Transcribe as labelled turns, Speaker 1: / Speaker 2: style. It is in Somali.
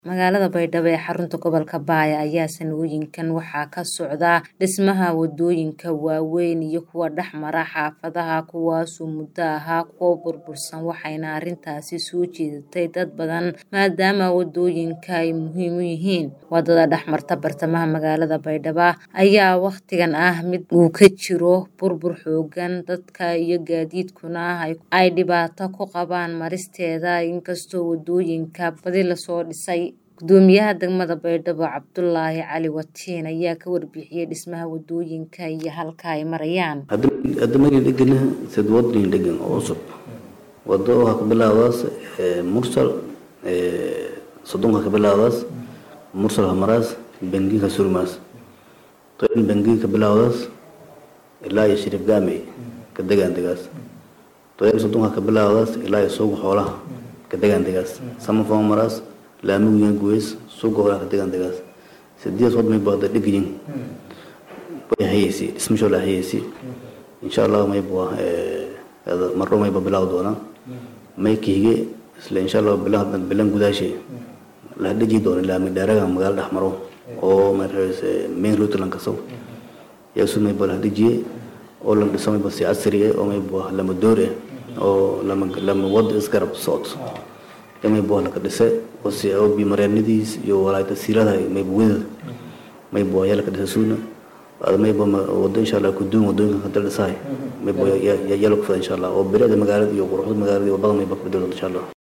Speaker 1: Magaalada Baydhabo ee xarunta gobolka Baya ayaa sanooyinkan waxaa ka socda dhismaha wadooyinka waaweyn iyo kuwa dhex mara xaafadaha kuwaasoo muddo ahaa kuwo burbursan waxayna arrintaasi soo jiidatay dad badan maadaama wadooyinka ay muhiim u yihiin. Wadada dhex marta bartamaha magaalada Baydhabo ayaa waqtigan ah mid uu ka jiro burbur xooggan dadka iyo gaadiidkuna ay dhibaato ku qabaan maristeeda inkastoo wadooyinka badi lasoo dhisay. Gudoomiyaha degmada Baydhabo Cabdulaahi Cali Watiin ayaa ka warbixiyay dhismaha wadooyinka iyo halka ay marayaan.
Speaker 2: hadda markii dheganaha sad wadooyin dhegan oo cusub wado waxaa ka bilaabaas mursal sodonka ka bilaabaas mursal hamaraas bangiga surmaas toin bangiga ka bilaabaas ilaa iyo shirif gaamey ka degaan degaas toin sodonka ka bilaabaas ilaa iyo suuqa xoolaha ka degaan degaas samafon maraas laamigu yan guweys suuqa xoolaha ka degaan degaas sideed wad may baada dhegayin way hayeysi dhismasho la hayeysi insha allah may bua marro mayba bilaaw doonaa may kiige isla insha allah bilan bilan gudaashe la dheji doono laami dheeraga magaalo dhex maro oo markaas main route lan kaso yaasu may bala dhejiye oo lan dhiso mayba si casri ah oo may bua lama door ah oo lama lama wad isgarab socod may bua laka dhise oo si oo bi mareenidiis iyo walaayta siilada may buwada may bua yaa laka dhise suuna may bua wado insha allah kuduun wadooyinka ka daldhisahay may bua yaa yaa laka fada insha allah oo bilicda magaalada iyo quruxda magaalada iyo wadada may ba ka bedelo insha allah